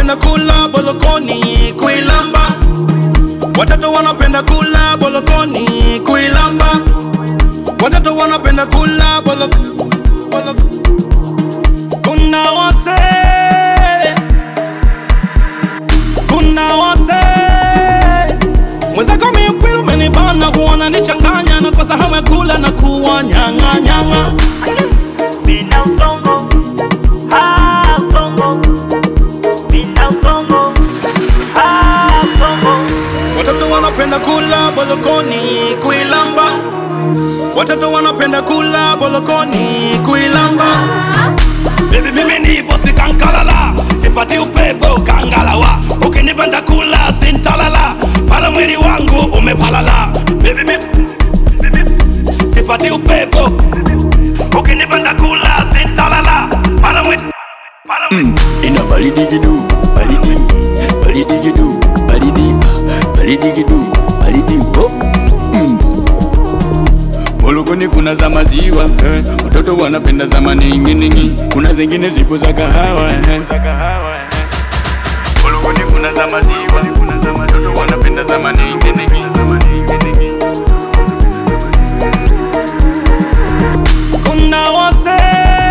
wanapenda kula bolokoni kuilamba, watoto wanapenda kula bolokoni kuilamba, watoto wanapenda kula bolo, bolo. Kuna wase, kuna wase mwenzako miupili umenibana, kuona nichanganya na kosa hamu ya kula na kuwa nyang'a nyang'a. Mina usongo, ah usongo, mina usongo, ah usongo. Watoto wanapenda kula bolokoni kuilamba, watoto wanapenda kula bolokoni kuilamba. Baby mimi ni bosi kankalala, sipati upepo kangalawa. Ukinipenda kula sintalala, pala mwili wangu umepalala. Baby mimi sipati upepo, ukinipenda kula sintalala, pala mwili pala mwili ina baridi kidu baridi baridi kidu baridi baridi kidu baridi ho mm. Bolokoni kuna za maziwa eh. Watoto wanapenda za maninginingi, kuna zingine zipo za kahawa eh. Bolokoni kuna za maziwa, watoto wanapenda za maninginingi. Kuna wase,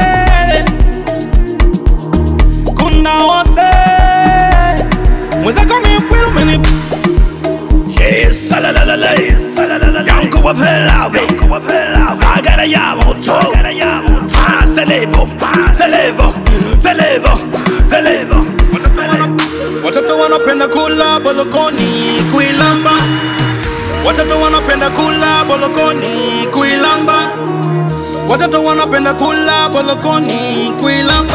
kuna wase mwenzako miupili umeni Yes, salalalala Yanko wa pelawe Sagara ya moto Ah, selevo, selevo, selevo, selevo Watoto wanapenda kula bolokoni kuilamba Watoto wanapenda kula bolokoni kuilamba Watoto wanapenda kula bolokoni kuilamba